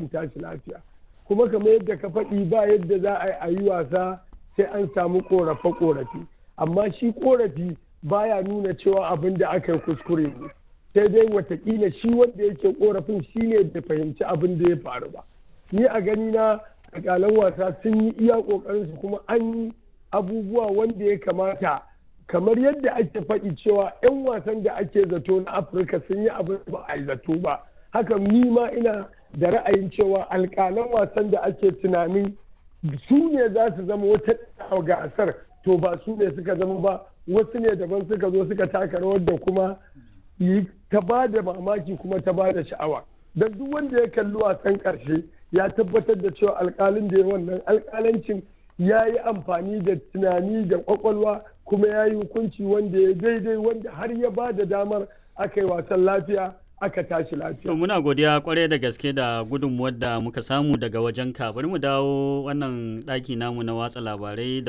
an tashi lafiya kuma kamar yadda ka faɗi ba yadda za a yi wasa sai an samu ƙorafe-ƙorafe amma shi ƙorafi baya nuna cewa abin da aka yi kuskure ne sai dai watakila shi wanda yake ƙorafin shi ne bai fahimci abin da ya faru ba ni a gani na alƙalan wasa sun yi iya ƙoƙarinsu kuma an yi abubuwa wanda ya kamata kamar yadda ake faɗi cewa 'yan wasan da ake zato na afirka sun yi abin ba a yi zato ba haka ni ma ina da ra'ayin cewa alƙalan wasan da ake tunanin su ne za su zama wata gasar to ba su ne suka zama ba wasu ne daban suka zo suka taka rawar da kuma ta ba da mamaki kuma ta ba da sha'awa don duk wanda ya kalli wasan ƙarshe ya tabbatar da cewa alƙalin da ya wannan alƙalancin ya yi amfani da tunani da kwakwalwa kuma ya yi hukunci wanda ya daidai wanda har ya ba da damar aka yi wasan lafiya aka tashi lafiya. To muna godiya kwarai da gaske da gudunmuwar da muka samu daga wajen ka bari mu dawo wannan ɗaki namu na watsa labarai da